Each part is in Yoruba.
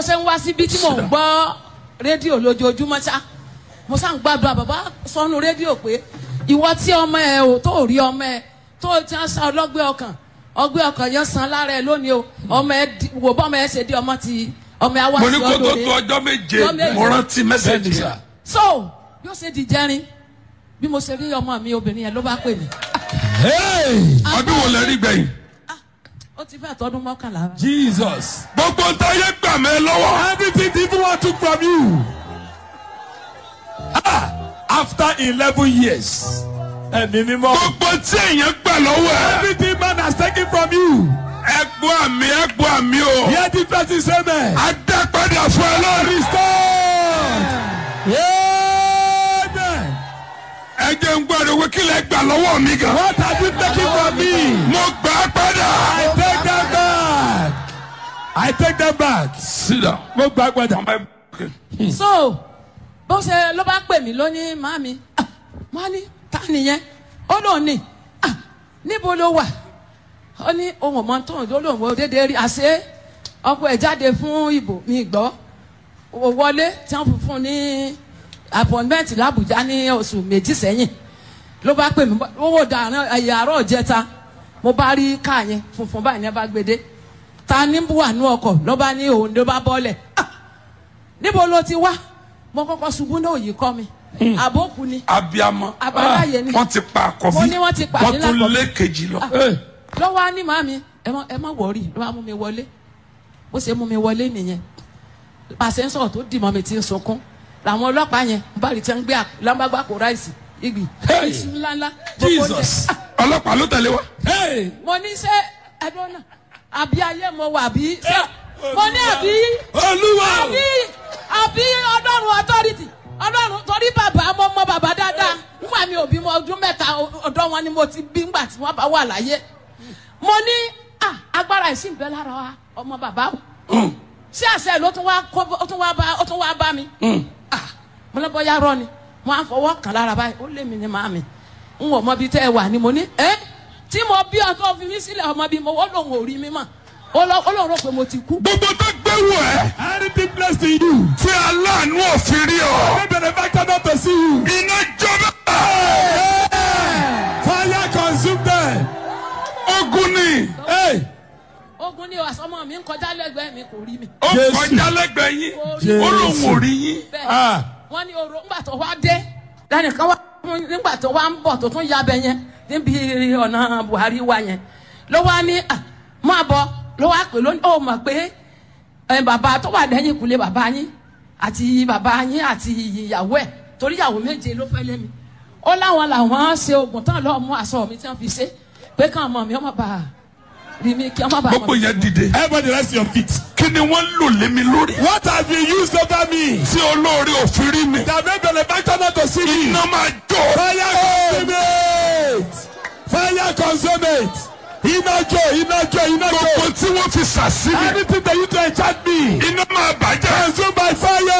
ṣe ń wá síbi tí mò ń gbọ́ rédíò lójoojúmọ́ ṣá mo sá ń gbàdúrà bàbá sọnù rédíò pé ìwọ tí ọmọ ẹ ò tó rí ọmọ ẹ tó ti ń sa ọlọ́gbẹ́ ọkàn ọgbẹ́ ọkàn yẹn san lára ẹ lónìí o ọmọ ẹ di- wò bọ́ ọmọ ẹ ṣe di ọmọ ti ọmọ ẹ wá mo ní sí kó tó ọdún tó rẹ ọjọ́ méje Ọjọ́ méje. mo rántí mẹ́sẹ̀gì Bẹ́ẹ̀ni, sir. yẹn. so bí ó ṣe di jẹrin bí mo ṣe rí ọmọ mi obìnrin yẹn ló bá pè mí Hey! ọdún wo lẹ rí gbẹ̀yìn. ó ti fẹ́ tọdún mọ́kànlá Jesus. gbogbo ntáyé gbà mí lọ́wọ́. Everything the evil one took from you. Ah, after 11 years. Ẹ̀mí mímọ́. gbogbo tí èèyàn gbà lọ́wọ́ ẹ̀. Everything man has taken from you. ẹgbọ́ àmì ẹgbọ́ àmì o. Hear the person say amen. adápadà fún ẹ lórí. Restored. Amen. ẹ jẹ́ ń gbọ́dọ̀ wí kí lẹ gbà lọ́wọ́ mi gan. What have you taken from me? mo gbà á padà. I take them back. I take them back. sídà. Mo gbà padà. so bó ṣe ló bá pè mí lónìí màmí ah, má ní ta nìyẹn ó lóun ní ah, níbo ló wà ó ní ohun ọmọ tó ń lóun ò déédéé rí àṣé ọkọ ẹ̀ jáde fún ìbò mi gbọ́ ó wọlé tí wọ́n fi fún un ní appointment làbújá ní oṣù méjì sẹ́yìn ló bá pè mí owó dàrán ẹ̀yà àárọ̀ jẹta mo bá rí káà yẹn funfun báyìí ní ẹ bá gbé dé ta ní wà ní ọkọ̀ ló bá ní òun ló bá bọ́lẹ̀ ah níbo ló ti wá mo kọ́kọ́ ṣubú náà yìí kọ́ mi àbókù ni abiyamọ. àbáláyé ni wọ́n ti pa àkọ́bí. Mo ní wọ́n ti pa wọ́n àdínlá tún àkọ́bí. lé kejì lọ. Hey. lọ́wọ́ á ní màmí ẹ má ẹ má wọ̀ọ́rì ló bá mú mi wọlé bó ṣe mú mi wọlé nìyẹn pàṣẹ ń sọ̀rọ̀ tó dì mọ́ mi ti ń sunkún làwọn ọlọ́pàá yẹn bá rí tí wọ́n ń gbé lámbàgbà kó ráìsì igi Hey. iṣu ńláńlá gbogbo oúnjẹ. Jesus. Ah, ọlọ́pàá ló tẹ̀lé wa. Hey. mo ní ṣe ẹdun náà àbí ayé mo wà bí ṣe mo ní àbí Olúwa. àbí àbí ọlọ́run authority ọlọ́run torí bàbá mo mọ bàbá dáadáa nígbà mi ò bímọ ọdún mẹ́ta ọ̀dọ́ wọn ni mo ti bí ngbà tí wọ́n bá wà láyé mo ní ah, agbára ìsìn bẹ́ẹ̀ lára wa ọmọ bàbá o ṣé àṣẹ ló tún wá kó ó tún wá bá ó tún wá bá mi ah, mo lọ bọ́yá rọ ni mo á fọwọ́ kàn lára báyìí ó lé mi ní màmí n ò mọ bí tẹ́ ẹ wà ni mo ní ẹ́ tí mo bí ọtọ́ fi mí sílẹ̀ ọmọ bí mo wọ́n lòun ò rí mi mọ̀ ó lọ ó lòun rò pé mo ti kú. gbogbo tó gbé wọ ẹ. Anything blessed in you. tí aláàánú òfin rí ọ. May benefactor not to see you. iná jọba. Fire consume them. ogun ni. Hey. ogun ni àsọmọ mi ń kọjá lẹ́gbẹ̀ẹ́ mi kò rí mi. ó Jésù. kọjá lẹ́gbẹ̀ẹ́ yín. Jésù. ó lóun ò rí yín. bẹ́ẹ̀ Ah. wọ́n ní oró ńgbà tó wá dé lẹ́nìkan wá nígbà tó wá ń bọ̀ tó tún yabẹ yẹn níbi ọ̀nà Buhari wa yẹn ló wá ní à máa bọ̀ ló wá pè lónìí ó mọ̀ pé ẹ, bàbá tó wà lẹ́yìn ìkúlé bàbá yín àti bàbá yín àti ìyàwó ẹ̀ torí ìyàwó méje ló fẹ́ lé mi ó láwọn làwọn ṣe oògùn tán lọ́ọ́ mú aṣọ mi tí wọ́n fi ṣe pé káwọn ọmọ mi ọmọ bá rí mi kí ọmọ bá gbogbo yẹn dìde. Everybody rest your feet. kí ni wọ́n lò lé mi lórí. What have you used over me? tí olóore òfin rí mi. That may benefactor not to see me. iná máa jó. Fire consume it. Fire consume it. Iná jó, iná jó, iná gbogbo jó. tí wọ́n fi sàsílẹ̀. Anything that you do enchant me. iná máa bàjẹ́. Consume by fire.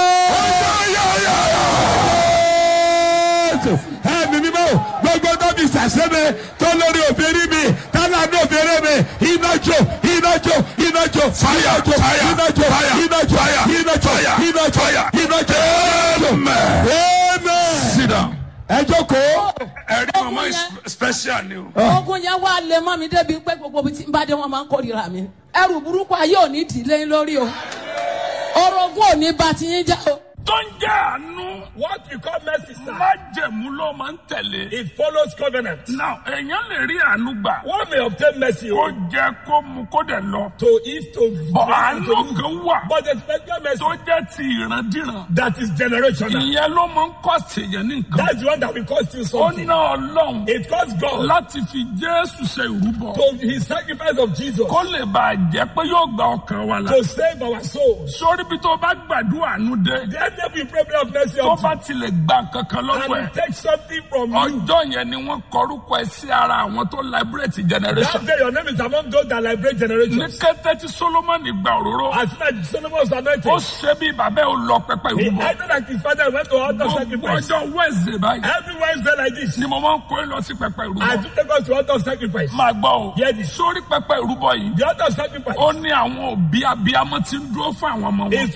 Ẹ̀mí mímọ́ gbogbo tó fi ṣàṣẹ́mi tó lórí òfin mi tálá ní òfin mi iná jó iná jó iná jó Fire, iná jó fire, iná jó fire, iná jó fire, iná jó fire, iná jó fire. iná jó. Amen. Amen. sit down. Ẹ jókòó. ẹ̀rí mama is special ni o. ogun yẹn wá lè mọ́ mi débi pé gbogbo ibi tí n bá dé wọn máa ń kórìíra mi ẹrù burúkú ayé ò ní dìlé lórí o orogún ò ní bá ti yín já o. tó ń jẹ́ àánú. What we call mercy, sir, májẹ̀mú ló máa ń tẹ̀lé. it follows covenant. now èèyàn lè rí àánú gbà. One may obtain mercy ó oh, jẹ́ kó mu kó dẹ̀ lọ. to if to bọ̀ àánú to- kan wà. but the special mercy tó jẹ́ ti ìrandíran. that is generational. ìyẹn ló máa ń kọ́ tèèyàn ní nǹkan. That's the one that will cost you ó something. ná ọlọ́run It costs God láti fi jésù ṣe ìrúbọ. to his sacrifice of Jesus kó lè bàa jẹ́ pé yóò gba ọkàn wa la. to save our souls. sórí bí tó bá gbàdúrà àánú dé. The enemy will pray prayer of mercy tó of bá tilẹ̀ gba kankan lọ́wọ́ and ẹ̀. he takes something from you. ọjọ́ yẹn ni wọ́n kọrúkọ ẹ sí ara àwọn tó liberate generation. That day your name is among those that liberate ní generations. kété tí solomoni gba òróró As soon as Solomon was ó anointed, ṣe bí bàbá ò lọ pẹpẹ he ìrúbọ. acted like his father went to altar gbogbo sacrifice. ọjọ́ wednesday báyìí Every Wednesday like this, ni mo máa ń kó lọ sí pẹpẹ I ìrúbọ. do take us to altar sacrifice. máa gbọ́ o Hear this. sórí pẹpẹ ìrúbọ yìí The altar sacrifice ó ní àwọn òbí abiyamọ tí ń dúró fún àwọn ọmọ wọn. is